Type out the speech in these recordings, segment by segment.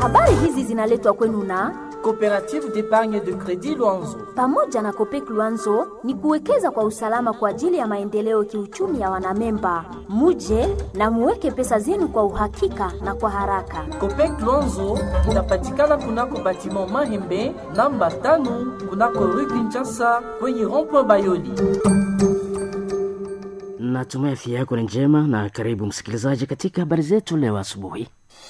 Habari hizi zinaletwa kwenu na Coopérative d'épargne de crédit Luanzo. pamoja na Kopek Luanzo ni kuwekeza kwa usalama kwa ajili ya maendeleo kiuchumi ya wanamemba. Muje na muweke pesa zenu kwa uhakika na kwa haraka. Copec Luanzo inapatikana kunako batiment Mahembe namba tano kunako rue Kinshasa kwenye rond-point Bayoli. Natumai afya yako ni njema na karibu msikilizaji katika habari zetu leo asubuhi.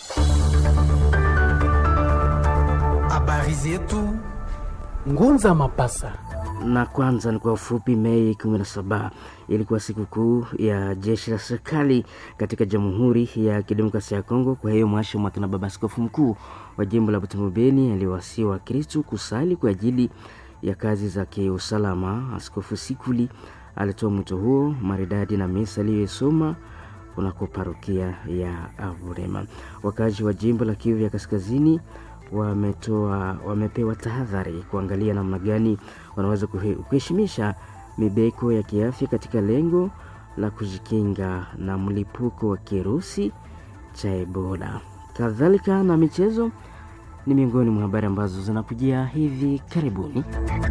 Habari zetu Ngunza Mapasa. Na kwanza ni kwa ufupi, Mei 17 ilikuwa sikukuu ya jeshi la serikali katika Jamhuri ya Kidemokrasia ya Kongo. Kwa hiyo mwasha mwaka na baba askofu mkuu wa jimbo la Butembo Beni aliwasihi Wakristu kusali kwa ajili ya kazi za kiusalama. Askofu Sikuli alitoa mwito huo maridadi na misa aliyosoma kunako parokia ya Avurema. Wakazi wa jimbo la Kivu ya Kaskazini wametoa wamepewa tahadhari kuangalia namna gani wanaweza kuhe- kuheshimisha mibeko ya kiafya katika lengo la kujikinga na mlipuko wa kirusi cha Ebola. Kadhalika na michezo ni miongoni mwa habari ambazo zinakujia hivi karibuni.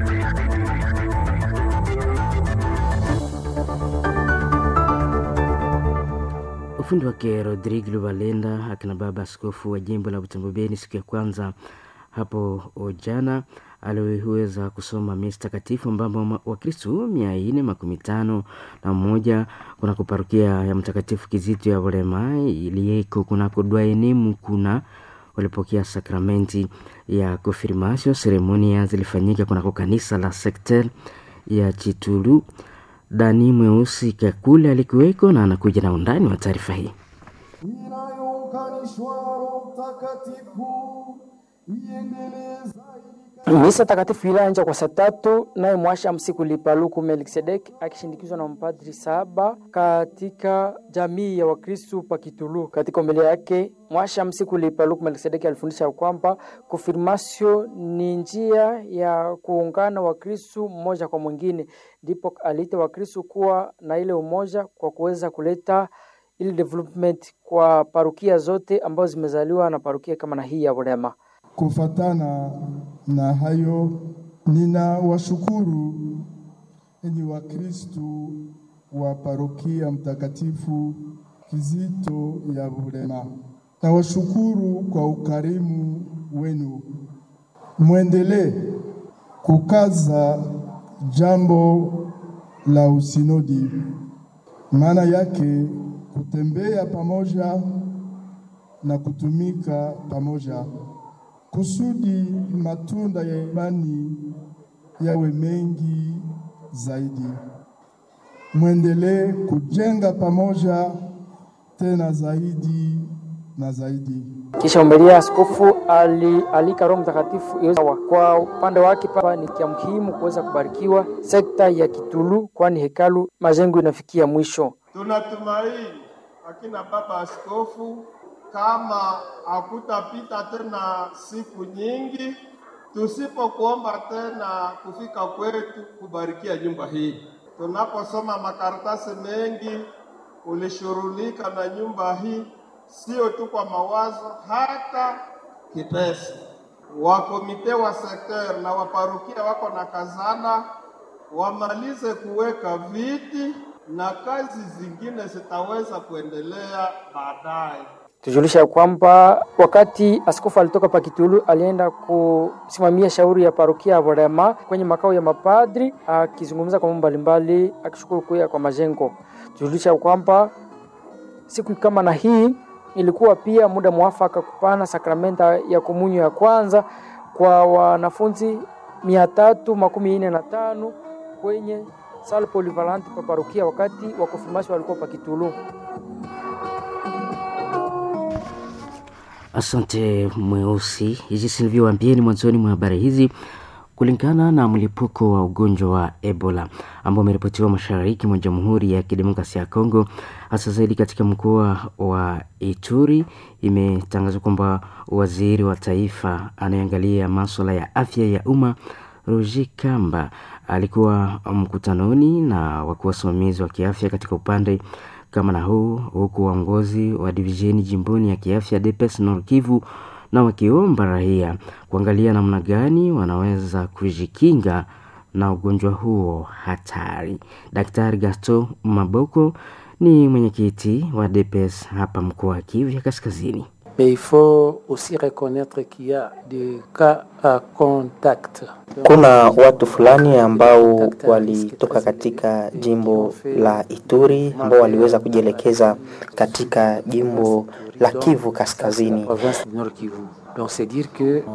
Ufundi wake Rodrigue Lubalenda, akina baba askofu wa jimbo la Butembo Beni, siku ya kwanza hapo jana aliweza kusoma misa takatifu ambapo Wakristu mia nne makumi tano na mmoja kunako parokia ya Mtakatifu Kizito ya Volema iliyeko kunako Dwaenemu kuna walipokea sakramenti ya konfirmasio. Seremonia zilifanyika kunako kanisa la sekter ya Chitulu. Dani Mweusi Kakule alikuweko na anakuja na undani wa taarifa hii. inayounganishwa Roho Mtakatifu iendelee zaidi Misa takatifu ilianza kwa saa tatu, naye mwasha msiku Lipaluku Melkisedek akishindikizwa na mpadri saba katika jamii ya Wakristu Pakitulu. Katika homilia yake mwasha msiku Lipaluku Melkisedek alifundisha kwamba konfirmasio ni njia ya kuungana Wakristu mmoja kwa mwingine, ndipo aliita Wakristu kuwa na ile umoja kwa kuweza kuleta ile development kwa parukia zote ambazo zimezaliwa na parukia kama na hii ya Burema. Kufatana na hayo, ninawashukuru enyi Wakristu wa parokia Mtakatifu Kizito ya Bulema. Nawashukuru kwa ukarimu wenu. Mwendelee kukaza jambo la usinodi, maana yake kutembea pamoja na kutumika pamoja kusudi matunda ya imani yawe mengi zaidi. Mwendelee kujenga pamoja tena zaidi na zaidi. Kisha umelia askofu alialika Roho Mtakatifu iweze wa- kwa upande wake papa ni kia muhimu kuweza kubarikiwa sekta ya Kitulu, kwani hekalu majengo inafikia mwisho. Tunatumaini akina baba askofu, kama hakutapita tena siku nyingi tusipokuomba tena kufika kwetu kubarikia nyumba hii. Tunaposoma makaratasi mengi, ulishughulika na nyumba hii, sio tu kwa mawazo, hata kipesa. Wakomite wa sekter na waparukia wako na kazana wamalize kuweka viti na kazi zingine zitaweza kuendelea baadaye. Tujulisha ya kwamba wakati askofu alitoka pa Kitulu alienda kusimamia shauri ya parokia ya Burema kwenye makao ya mapadri, akizungumza kwa mambo mbalimbali, akishukuru kuya kwa majengo. Tujulisha ya kwamba siku kama na hii ilikuwa pia muda mwafaka kupana sakramenta ya komunyo ya kwanza kwa wanafunzi mia tatu makumi nne na tano kwenye sala polivalante pa parokia wakati wa konfirmasio walikuwa pa Kitulu. Asante Mweusi. Jinsi nilivyowaambieni mwanzoni mwa habari hizi, kulingana na mlipuko wa ugonjwa wa Ebola ambao umeripotiwa mashariki mwa Jamhuri ya Kidemokrasia ya Kongo, hasa zaidi katika mkoa wa Ituri, imetangazwa kwamba waziri wa taifa anayeangalia maswala ya afya ya umma Roger Kamba alikuwa mkutanoni na wakuu wasimamizi wa kiafya katika upande kama na huu, huku waongozi wa divisheni jimboni ya kiafya DPS Nord Kivu na wakiomba raia kuangalia namna gani wanaweza kujikinga na ugonjwa huo hatari. Daktari Gaston Maboko ni mwenyekiti wa DPS hapa mkoa wa Kivu ya Kaskazini. Mais il faut aussi reconnaître qu'il y a des cas à contact. Kuna watu fulani ambao walitoka katika jimbo la Ituri ambao waliweza kujielekeza katika jimbo la Kivu Kaskazini. Province du Nord Kivu. Donc c'est dire que